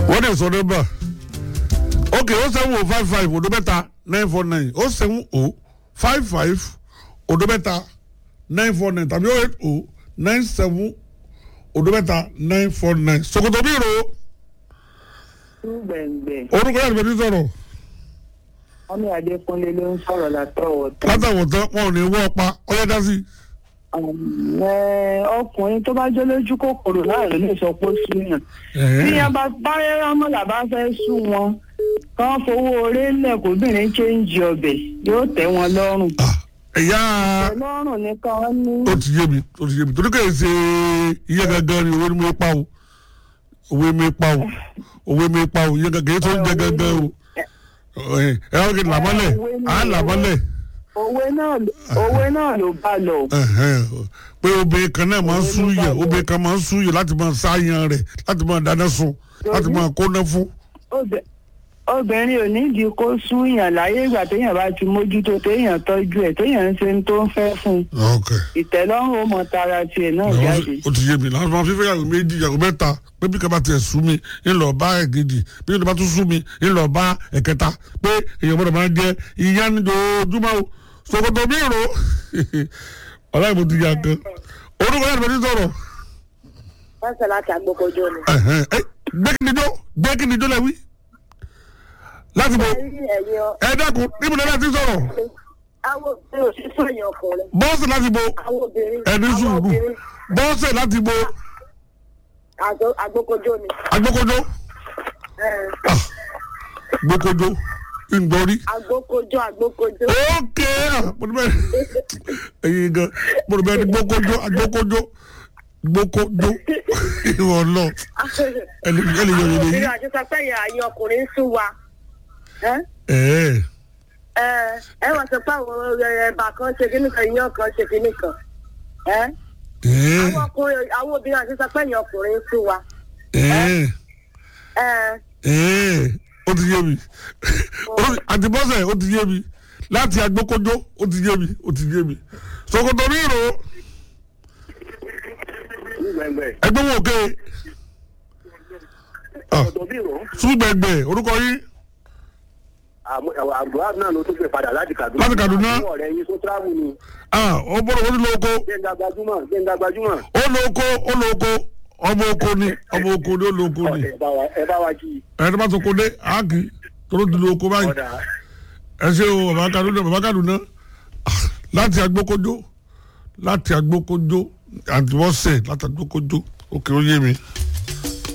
wọ́n dẹ̀ sọ nọ́mbà ok o seven o five five odo mẹ́ta nine four nine o seven o five five odo mẹ́ta nine four nine tàbí o eight o nine seven odo mẹ́ta nine four nine sokoto bí ro gbẹ̀ngbẹ̀ orúkọ yàrá ìbẹ̀rù sọ̀rọ̀ ọmọ adékúnlé ló ń sọ̀rọ̀ látọ̀wọ̀ tán. látàwọn tán wọn ò ní wọ́ pa ọyá dá sí. Ẹ, ọkùnrin tó bá jẹ́ lójú kòkòrò náà ló lè sọ pé ó súnyàn. tí yẹn bá báyẹ̀ rámọ́là bá fẹ́ sú wọn kán fowó orí lẹ̀ kóbìnrin chéǹjì ọbẹ̀ yóò tẹ́ wọn lọ́rùn. ẹ̀yà lọ́rùn nìkan wọ́n ní. ó ti yé mi ó ti yé mi torí kò ṣe iye gangan ni owó ni mo pa o owó mi pa o owó mi pa o iye gangan yìí tó ń jẹ gangan o ẹ ẹ ọ́ kì í làmọ́lẹ̀ à ń làmọ́lẹ̀ òwe náà òwe náà ló bá lọ. ẹ̀hẹ́n, pé obìnrin kan náà máa ń súyè obìnrin kan máa ń súyè láti máa sáyan rẹ̀ láti máa dáná sun láti máa kóná fún. Obì- obìnrin ò nídìí kó súnyàn láyé ìgbà téèyàn bá ti mójútó téèyàn tọ́jú ẹ̀ téèyàn ń ṣe ń tó ń fẹ́ fún un ok ìtẹ́lọ́rùn ó mọ tara tiẹ̀ náà jáde. ó ti yé mi láti máa fífẹ́ yàgò méjì yàgò mẹ́ta pé bí kaba tiẹ̀ sú mi ń lọ bá ẹ̀kejì bí kaba tún sú mi ń lọ bá ẹ̀kẹta pé èèyàn gbọ́dọ̀ máa jẹ ìyá ní ojoojúmọ́ o ṣòkòtò mi rò ọ̀la ìbò ti yà gan orúkọ yàrá ìbò ti sọ̀rọ̀ wọ́n sọ láti agbókojó ni. ẹ̀hẹ́n, ẹ, gbẹ́kìnijó gbẹ́kìnijó lẹ́wí láti bọ̀ ẹ̀yin ẹ̀yin ọ ẹ dákun níbo ni ẹ ti sọ̀rọ̀ àwọn obìnrin ò sí sọ̀yìn ọkùnrin bọ́ọ̀sì láti bọ̀ àwọn obìnrin ẹni àwọn sùúrù obìnrin bọ́ọ̀sì láti bọ̀ àgbo- agbókojó ni. agbókojó Ẹ, gbókojó ńgbọ́rí. agbókojó agbókojó. ok mọ̀lùbẹ́ ẹ̀yin gan mọ̀lùbẹ́ ni gbókojó agbókojó gbókojó ìwọ lọ ẹni ẹni yọ àwọn yẹlẹ yìí. obìnrin àti sọpẹ́ yẹn àyè ọkùnrin ń sún wa. Ẹ ẹ̀ẹ́ ẹ ẹ wọ́n sọ pé àwọn ẹ̀bà kan ṣe kíní kan iyán kan ṣe kíní kan. Ẹ ẹ̀ẹ́ àwọn ọkùnrin àwọn obìnrin àti sọpẹ́ yẹn ọkùnrin ń sún wa. ẹ̀ẹ́ Ẹ ẹ̀ẹ́ ó ti yé mi Ó- àti bọ́sẹ̀ ó ti yé mi láti agbókojó ó ti yé mi ó ti yé mi ṣòkòtò mi rò ó gbẹ̀ngbẹ̀ ẹgbẹ́ wọn òkè ọ̀dọ̀ bí rò súgbẹ̀gbẹ̀ orúkọ yín àbúrò náà ló tún gbé padà láti Kaduna Láti Kaduna? àwọn ọ̀rẹ́ yín tó tíráàmù ni ah ó bọ́dọ̀ ó ní lo oko gbẹ̀ngà gbajúmọ̀ gbẹ̀ngà gbajúmọ̀ ó lo oko ó lo oko ọmọ oko ni ọmọ oko ni ó lo oko ni. ẹ bá wa ẹ bá wa jí i. ẹni tó bá tó kó dé àákì tó ló ti lo oko báyìí ọ̀dà ẹ ṣe o bàbá kaduna bàbá kaduna Ah, láti agbókojó láti agbókojó àti wọ́n sẹ̀ láti agbókojó òkè ó yé mi.